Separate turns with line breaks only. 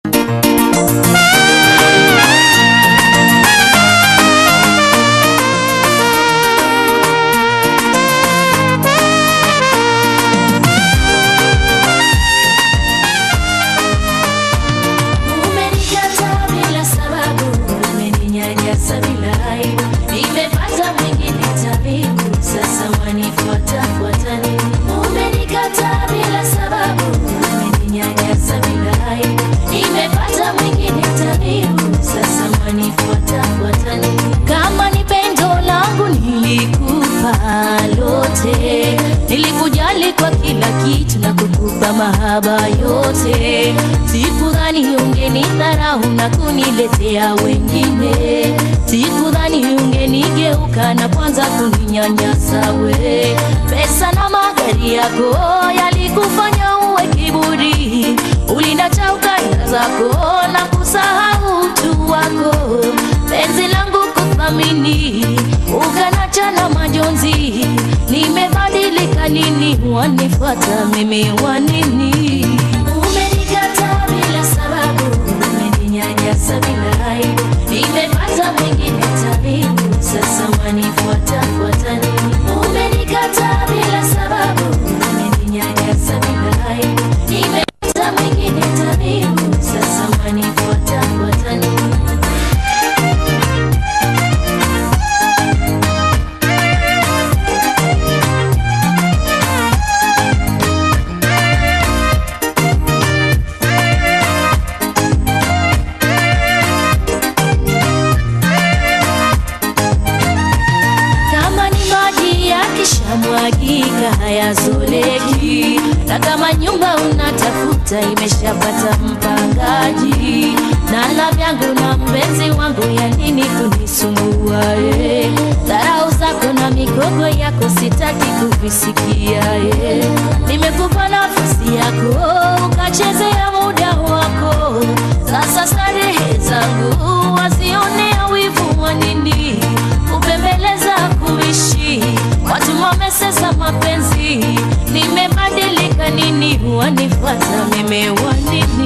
Umenikataa bila sababu, umeninyanyasa bila aibu. Nimepata mwingine tabibu, sasa wanifuata fuata nini? Umenikataa bila sababu, umeninyanyasa bila aibu. Nimepata mwingine tabibu, sasa wanifuata fuata nini? Kama ni pendo langu nilikupa lote, nilikujali kwa kila kitu na kukupa mahaba yote. Sikudhani ungenidharau na kuniletea wengine, sikudhani ungenigeuka na kwanza kuninyanyasa we. Pesa na magari yako yalikufanya uwe kiburi, ulinacha ukanda zako na kusahau utu wako. Penzi langu kuthamini, ukanacha na majonzi. Nimebadilika nini? Wanifuata mimi wanini? Umenikataa bila sababu, umeninyanyasa bila aibu. Nimepata mwingine tabibu, sasa wanifuata fuata nini? Umenikataa bila sababu, umeninyanyasa bila aibu. Nimepata mwingine tabibu, sasa wanifuata fuata nini? Kama ni maji yakishamwagika hayazoleki, na kama nyumba unatafuta imeshapata mpangaji, na la vyangu na mpenzi wangu, ya nini kunisumbua? eh? Dharau zako na migogo yako sitaki kuvisikia. eh. Nimekupa nafasi yako ukachezea muda wako, sasa starehe zangu wasionea wivu wa nini? kupembeleza kuishi watu wamesesa mapenzi nimebadilika nini wanifuata mimi wanini